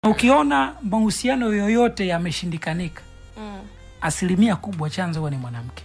Ukiona mahusiano yoyote yameshindikanika, Mm. asilimia kubwa chanzo huwa ni mwanamke.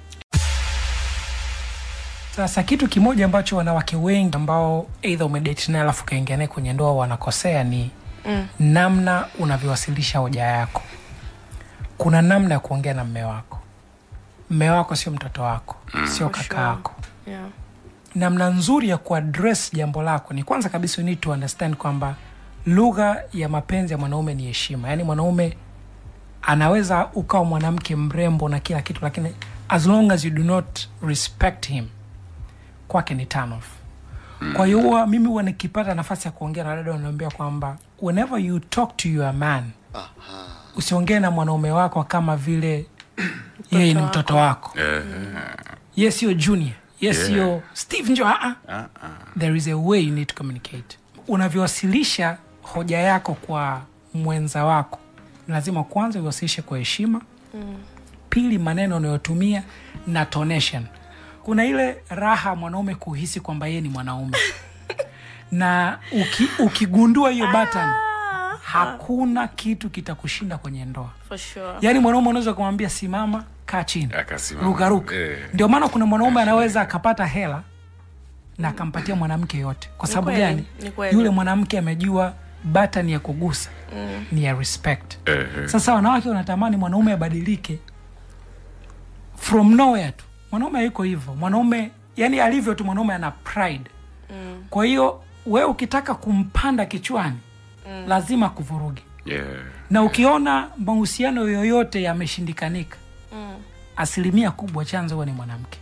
Sasa kitu kimoja ambacho wanawake wengi ambao eidha umedate naye alafu ukaingia naye kwenye ndoa wanakosea ni Mm. namna unavyowasilisha hoja yako. Kuna namna ya kuongea na mme wako. Mme wako sio mtoto wako, sio For kaka sure. yako. Yeah. Namna nzuri ya kuaddress jambo lako ni kwanza kabisa, you need to understand kwamba lugha ya mapenzi ya mwanaume ni heshima. Yaani mwanaume anaweza ukawa mwanamke mrembo na kila kitu, lakini as long as you do not respect him, kwake ni turn off. Kwa hiyo huwa mimi huwa nikipata nafasi ya kuongea na dada, wanaambia kwamba whenever you talk to your man, usiongee na mwanaume wako kama vile yeye ni mtoto wako ye sio junior ye sio steve njo aa there is a way you need to communicate unavyowasilisha hoja yako kwa mwenza wako lazima kwanza uiwasilishe kwa heshima pili maneno unayotumia na tonation kuna ile raha mwanaume kuhisi kwamba yeye ni mwanaume na uki, ukigundua hiyo button hakuna kitu kitakushinda kwenye ndoa For sure. yaani mwanaume unaweza kumwambia simama kaa chini Akasimama. rukaruka Eh. ndio maana kuna mwanaume anaweza akapata hela na akampatia mwanamke yote kwa sababu kweli, gani ni kweli. yule mwanamke amejua button ya kugusa ni ya respect Eh, eh. sasa wanawake wanatamani mwanaume abadilike from nowhere tu mwanaume hayuko hivyo mwanaume yani alivyo tu mwanaume ana pride kwa hiyo wewe ukitaka kumpanda kichwani lazima kuvurugi Yeah. na ukiona mahusiano yoyote yameshindikanika Mm. asilimia kubwa chanzo huwa ni mwanamke